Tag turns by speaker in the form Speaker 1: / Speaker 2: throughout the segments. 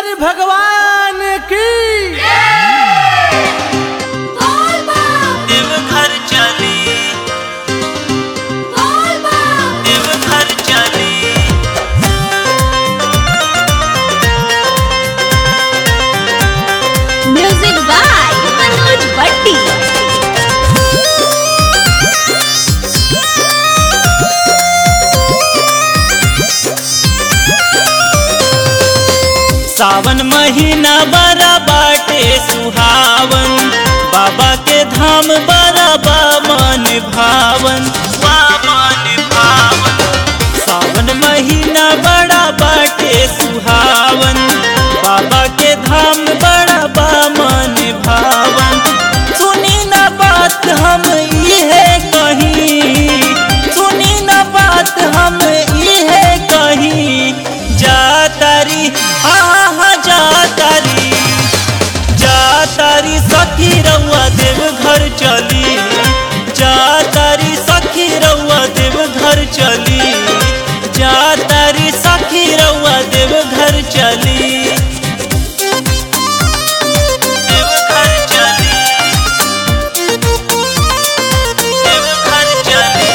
Speaker 1: शंकर भगवान की
Speaker 2: देवघर चली देवघर चली
Speaker 3: म्यूजिक बाय मनोज भट्टी
Speaker 2: सावन महीना बड़ा बाटे सुहावन बाबा के धाम बड़ा बा मन भावन बा मन भावन सावन महीना बड़ा बाटे सुहावन बाबा के धाम बड़ा बा मन भावन सुनी न बात हम इहे कहीं सुनी न बात हम इहे कहीं जा तारी हा हा हा जा तारी जा तारी सखी रउआ देव घर चली जा तारी सखी रउआ देव घर चली जा तारी सखी रउआ देव घर चली देव घर चली देव घर चली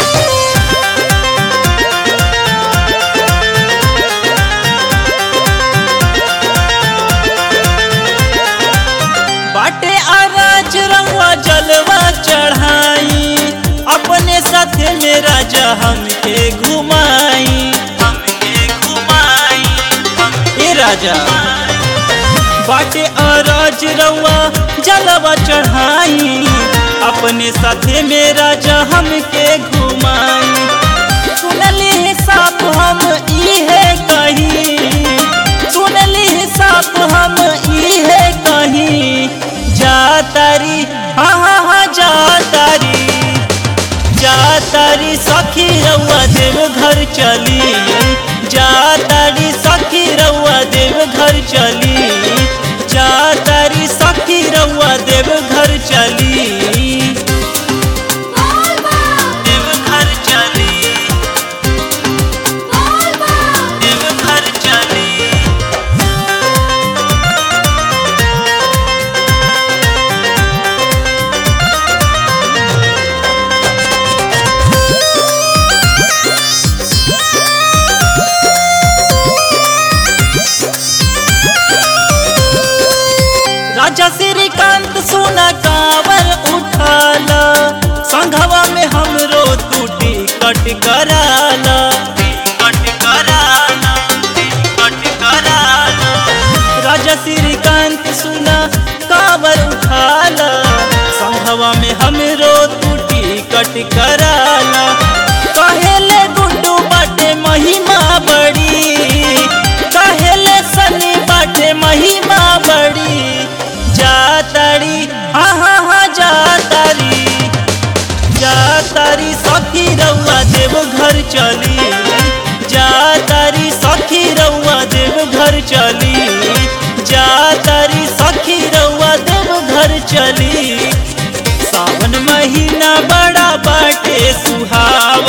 Speaker 2: बाटे आराज रंगवा जलवा चढ़ाई अपने साथ में राजा हमके घुमाई हमके घुमाई ए राजा बाटे आराज रंगवा जलवा चढ़ाई अपने साथ में राजा हमके घुमाई सुनली साप हम इहे कही सुनली साप हम इहे कही जा तारी हाँ हाँ हाँ जा तारी जा तारी सखी रउआ देव घर चली जा तारी सखी रउआ देव घर चली जा तारी सखी रउआ देव घर चली देव घर चली देव घर चली राजा श्रीकांत सोना कावर उठाला संघवा में हमरो टूटी कट कराला कट कराला कट कराला राजा श्रीकांत सुना कावर उठाला संघवा में हमरो टूटी कट कराला कहेले गुड्डू बाटे महिमा बड़ी कहेले सनी बाटे महिमा बड़ी जा तारी हाँ हाँ हाँ जा तारी जा तारी सखी रउआ देव घर चली जा तारी सखी रउआ देव घर चली जा तारी सखी रउआ देव घर चली सावन महीना बड़ा बाटे सुहावन